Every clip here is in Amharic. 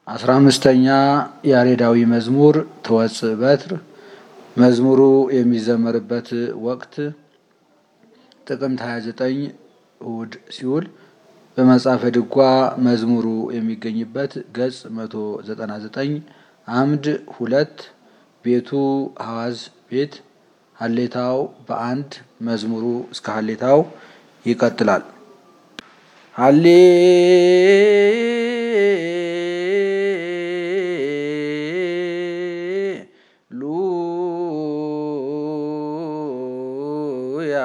አስራ አምስተኛ ያሬዳዊ መዝሙር ትወፅእ በትር መዝሙሩ የሚዘመርበት ወቅት ጥቅምት 29 እሁድ ሲውል በመጽሐፈ ድጓ መዝሙሩ የሚገኝበት ገጽ 199 አምድ ሁለት ቤቱ ሐዋዝ ቤት ሀሌታው በአንድ መዝሙሩ እስከ ሀሌታው ይቀጥላል። ሀሌ ሉያ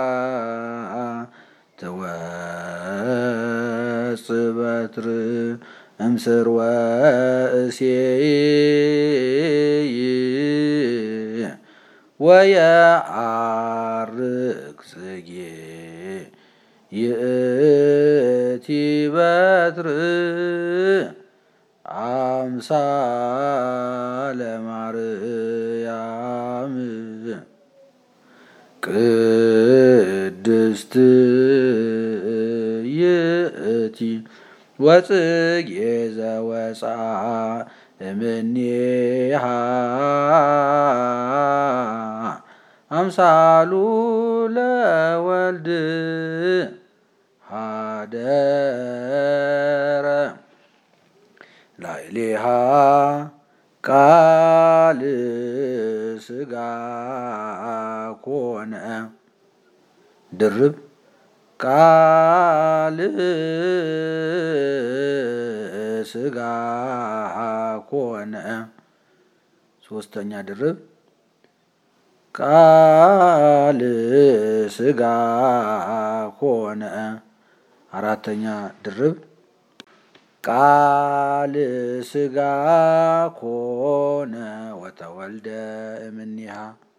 ትወፅእ በትር እምስር ወእሴይ ወየዐርግ ጽጌ ይእቲ በትር አምሳለ ማርያም ቅድስት ይእቲ ወጽጌ ዘወፅአ እምኔሃ አምሳሉ ለወልድ ሀደረ ላዕሌሃ ቃል ሥጋ ኮነ ድርብ ቃል ሥጋ ኮነ ሶስተኛ ድርብ ቃል ሥጋ ኮነ አራተኛ ድርብ ቃል ሥጋ ኮነ ወተወልደ እምኔሃ